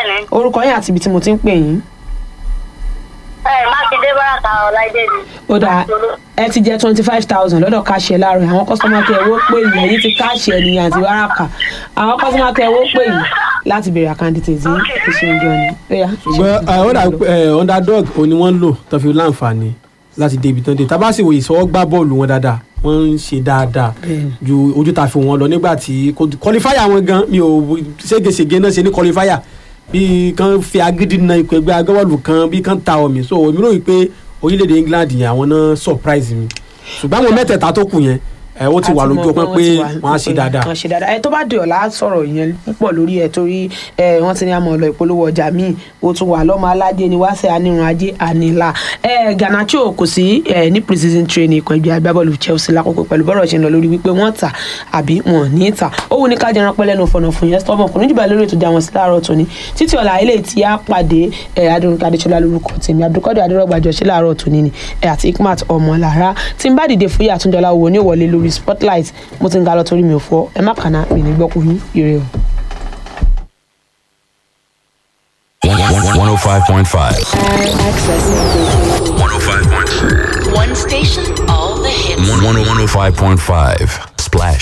bẹ́ẹ̀ni orúkọ yín àti ibi tí mo ti ń pè yín. ẹ mákindé báràkà ọláìdé ni. ó dáa ẹ ti jẹ twenty five thousand lọ́dọ̀ káṣẹ láàrin àwọn kọ́sọ́mà kẹ́ ẹ wó pè yín èyí ti káṣẹ ènìyàn àti wáràkà àwọn kọ́sọ́mà kẹ́ ẹ wó pè yín láti béèrè àkáǹdìtì tí ẹ ṣe ń jọ ni. Ó yá, ṣùgbọ́n ṣe- ó dà pé ẹ, underdog òní wọ́n ń lò tó fi láǹfààní láti dé ibi tán dé tábà sì wòye sọ gbá bọ́ọ̀lù wọn dáadáa wọ́n ń ṣe dáadáa Bẹ́ẹ̀ni. ju ojú ta fi wọn lọ nígbà tí kọlifáyà wọn gan mi ò ségesège náà ṣe ní kọlifáyà bí kan fi agídí na ikọ̀ ẹgbẹ́ agbábọ́ọ̀lù kan bí kan ta omi so èmi rò wípé orílẹ̀-èdè England yẹn àwọn náà surprise mi ṣùgbọ́n àwọn mẹ́tẹ̀ẹ̀ta tó kù yẹn ẹ̀ ó ti wà àti lójú mọ̀ ọpọ́n wọ́n pé ti wà wọ́n á ṣe dáadáa. wọ́n á ṣe dáadáa ẹ tó bá di ọ̀la sọ̀rọ̀ yẹn púpọ̀ lórí ẹ torí ẹ wọ́n ti ní àmọ́ ọ̀lọ́ ìpolówó ọjà míì ó tún wà lọ́mọ aládé ni wá sí anírun ajé àníla ẹ Garnacho kò sí ẹ ní pre-season training ikọ̀ ẹgbẹ́ agbábọ́ọ̀lù Chelsea lákòókò pẹ̀lú bọ́rọ̀ ṣe ń lọ lórí wípé wọ́n tà àbí wọn ò ní tà ó wù ní ká jẹran pẹ́ lẹ́nu fọ̀nà fún yẹn stọ́mọ̀ kò ní jùbà lórí ètò ìjà wọn sí láàárọ̀ tòní títí ọ̀la ilé tí a pàdé ẹ adúrúkọ adéṣọlá lórúkọ tèmi abdulkadir adérọgbàjọ sí láàárọ̀ tòní ni ẹ àti ikmat ọmọlára tí n bá dìde fún yà àtúndọ̀lá wo ní ìwọlé lórí spotlight mo ti ń ga lọ torí mi ò fọ ẹ má kàná mi ní gbọ́kùn yín ire o. 105.5. Accessing 105.5. one station, all the hits. 105.5. Splash